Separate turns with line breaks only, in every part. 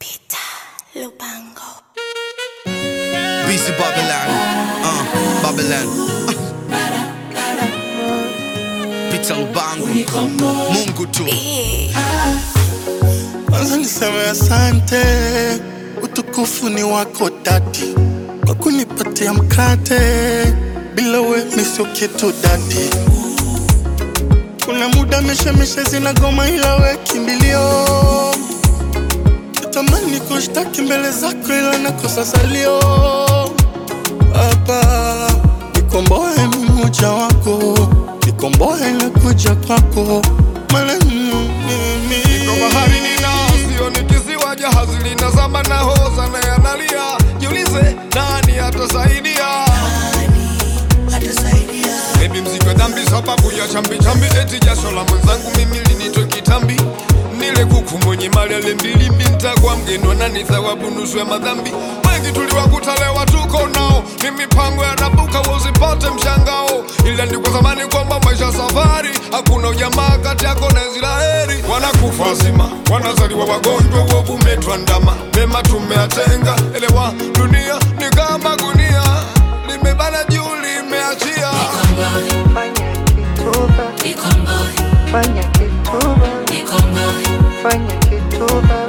Peter Lupango.
BC Babylon, uh, Babylon. Peter Lubango, Mungu tu.
Kwanza niseme asante, utukufu ni wako dadi, kwa kunipatia mkate, bila we mi sio kitu dadi. Kuna muda mishemishe zinagoma, ila we kimbilio. Natamani kushtaki mbele zako, ila nakosa salio. Baba, nikomboe mimi mja wako, nikomboe na kuja kwako, maana mimi
Niko bahari nina sio ni kisiwa, jahazi linazama na hoza na yanalia. Jiulize nani atasaidia? Baby mziko dhambi sababu ya chambi chambi, eti jasho la mwenzangu mimi linitoe kitambi. Nile kuku mwenye mali ale mbili mbinta kwa mgeni nani thawabu nusu ya madhambi. Wengi tuliwakuta leo tuko nao, ni mipango ya nabuka usipate mshangao. Ila ndiko zamani kwamba maisha safari, hakuna ujamaa kati yako na Israeli. Wanakufa wazima, wanazaliwa wagonjwa, uovu umetuandama, mema tumeatenga. Elewa, dunia ni kama gunia, limebana juu limeachia.
Fanya kituba, fanya kituba, fanya kituba,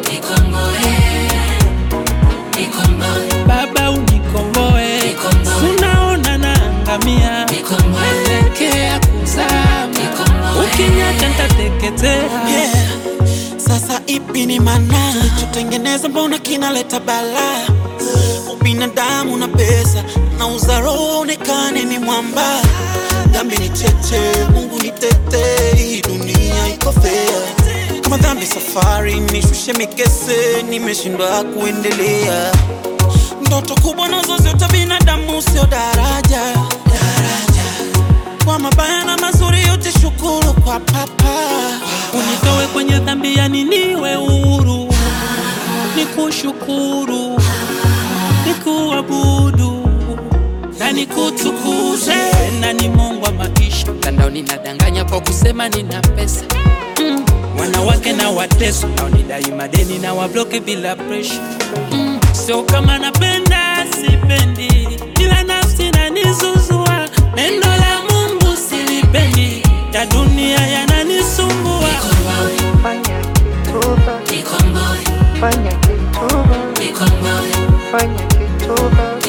Baba unikomboe, unaona naangamia, naelekea kuzama, ukiniacha nitateketea.
Yeah. Sasa ipi ni maana tulichotengeneza, mbona kinaleta balaa? Ubinadamu na pesa na uzaro onekane ni mwamba. Dhambi ni cheche, Mungu ni tete, hii dunia iko fair. Kama dhambi safari, nishushe mikese, nimeshindwa kuendelea. Ndoto kubwa nazo zote binadamu, sio daraja, daraja kwa mabaya na mazuri yote, shukuru kwa papa.
Unitoe kwenye dhambi, yani niwe huru, nikushukuru, nikuabudu na nikutukuze, na ni Mungu wa maisha. Mtandaoni nadanganya kwa kusema nina pesa mm. Wanawake na wateso naonidai madeni na wabloke bila presha mm. Sio kama napenda sipendi, ila nafsi nanizuzua. Neno la Mungu silipendi, ya dunia yananisumbua.
fanya kituba, fanya kituba, fanya kituba,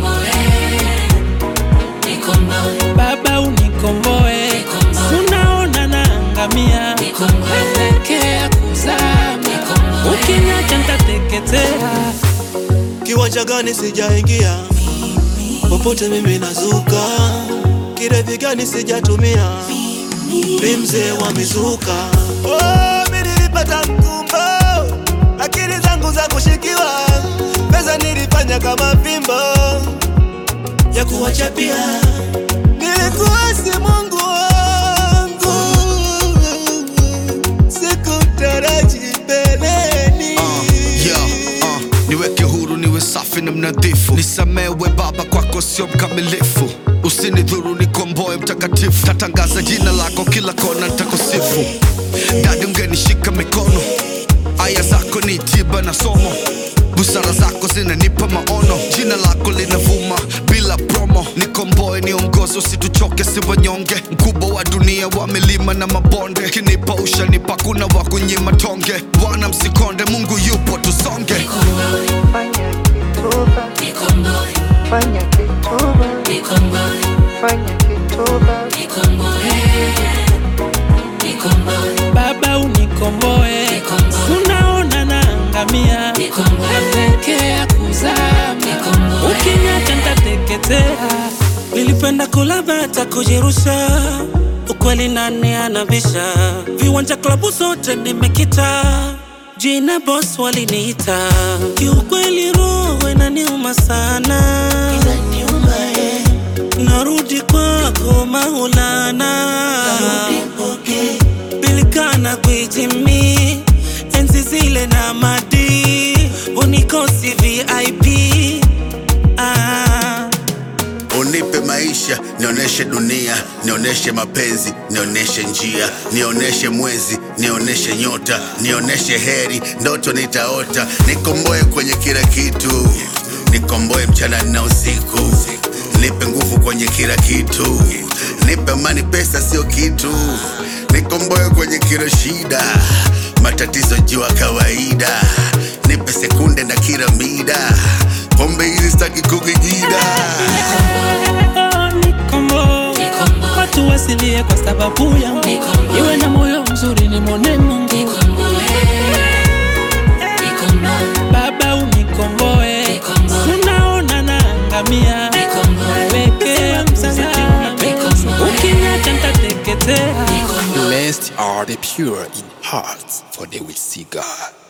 Baba unikomboe, unaona naangamia, naelekea kuzama, ukiniacha nitateketea.
Kiwanja gani sijaingia, popote mimi nazuka. Kirevi gani sijatumia, mi mzee wa mizuka. Oh, mi nilipata mkumbo, akili zangu za kushikiwa, pesa nilifanya kama fimbo ya kuwachapia. Nilikuwa si Mungu wangu, sikutaraji mbeleni.
Uh, yeah, uh, niweke huru niwe safi na mnadhifu, nisamewe Baba, kwako sio mkamilifu. Usinidhuru, nikomboe mtakatifu, tatangaza jina lako kila kona, nitakusifu. Dadi, ungenishika mikono, aya zako ni tiba na somo, busara zako zinanipa maono, jina lako linavuma bila promo. Nikomboe, niongoze, usituchoke, si wanyonge, mkubwa wa dunia wa milima na mabonde, kinipa ushanipa, kuna wa kunyima tonge. Bwana msikonde, Mungu yupo, tusonge.
fanya kituba, fanya kituba, fanya kituba,
Baba unikomboe, unaona naangamia, naelekea kuzama, ukiniacha nitateketea.
Nilipenda kula bata kujirusha, ukweli nani anabisha? Viwanja klabu zote nimekita, jina boss waliniita. Kiukweli roho inaniuma sana, narudi kwako Maulana, bilikana kwijimi enzi zile na madi unikosi VIP ah.
Unipe maisha, nioneshe dunia, nioneshe mapenzi, nioneshe njia, nioneshe mwezi, nioneshe nioneshe nyota, nioneshe heri, ndoto nitaota, nikomboe kwenye kila kitu, nikomboe mchana na usiku, nipe nguvu kwenye kila kitu, nipe amani, pesa sio kitu, nikomboe kwenye kila shida, matatizo jua kawaida, nipe sekunde na kila mida, pombe hizi sitaki kukijida.
Oh, nikombo watu wasilie kwa sababu yangu iwe na moyo mzuri ni mwone mungu baba unikomboe unaona naangamia nawekea msamaha ukiniacha ntateketea
Blessed are the pure in heart, for they will see God.